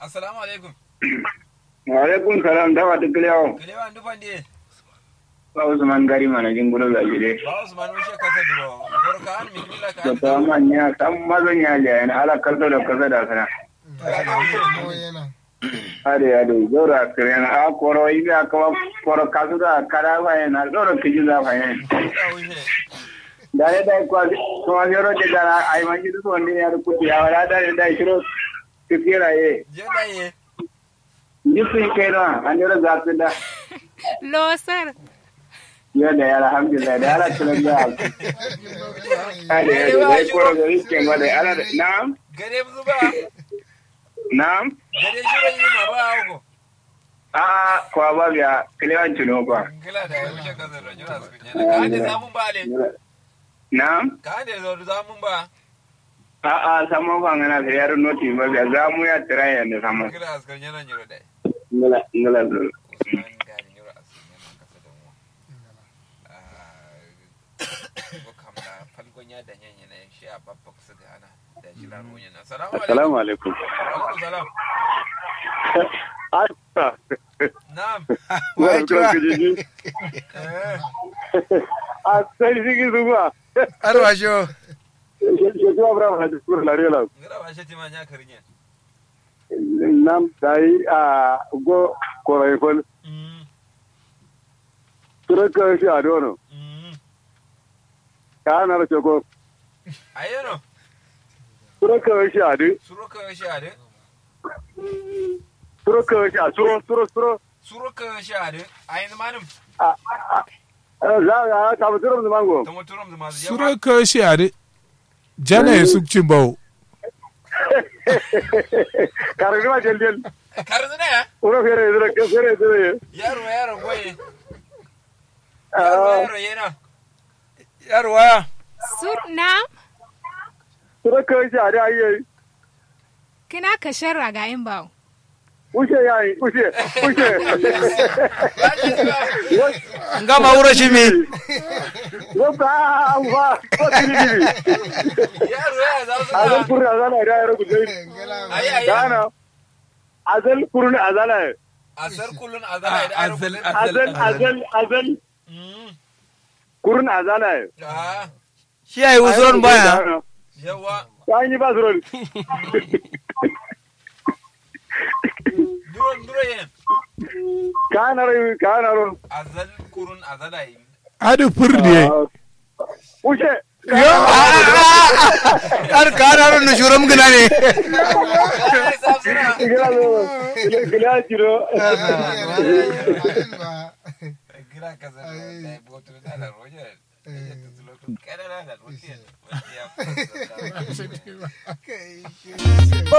assalamu alaikum wa alaikum salam dawa duk lewo kalewa ndu fande ba usman gari mana jingulo la jide ba usman ushe kasa duro gorka an mi kila ka to ta manya sam mazan ya ja yana ala kalto da kaza da sana mo yana ade ade zora kirena a koro ibe akawa koro kasu da kara ba yana zora kiji za fa yana da ushe dare da kwa kuma zero de dara ai manji su wanda ya rukuti ya wala da da shiro kira ye je da ye jisin kai na an yoro zafi da Losar. ya da ya alhamdulillah da ala kiran da ade ade dai koro da yake ma da ala da na'am gare zuba na'am gare shiro yi ma ba ko a kwa ba biya kilewan tuno kwa kila da ya ushe kasa da jira su kunya ka ande zamun ba le na'am ka ande zo zamun ba a a samu ba ngana da yaro noti ba biya za mu ya tira ya ne samu kila askar yana nyiro da ngala ngala usman gari nyiro askar yana kasa da mu ko kamla falgonya da nyanya na shi a babba kusa da ana da jira ruwan yana assalamu alaikum assalamu alaikum alaikum salam Asa. na'am Wa kira kiji. eh A sai sigi zuwa. arwa sho Ke zuwa bra ma diskur la rela. ngira ba shi tima nya karinya Nam dai a go korai fol. mm Turaka shi a dono. mm Ka na ra choko. ayeno Turaka shi a du. suruka shi ade Turaka shi a suro suro suro. suruka shi ade ayin manum Za ga ta muturum da mango. ta muturum da masu suro yawa ka shi are jana ya sukcin bawo Karbi ma jel jel. karzina ya Uro fere zura ke fere zura. yaro yaro goye yaro Ah, yaro yana yarwa Sur na turaka shi a dai ayi. kina ka sharra ga in bawo. Ushe yayi, ushe, ushe. nga ma wuro shi mi Wabba ba, ko tiri yaro ya za su azal na kurun azala da yaro ku dai ayi ayi dana azal kurun azala asar kullun azala da yaro kullun azal azal azal Mm. kurun azala ah shi ya yi usuron baya yawa ta yi ba zuron duro duro yen ka na rai ka na ro azal kurun azala yi adu furde ushe yo ar kana ron shuram gina ne Ai, sa suna gila zo gila jiro gira kaza da botu da la roje kada la la roje kai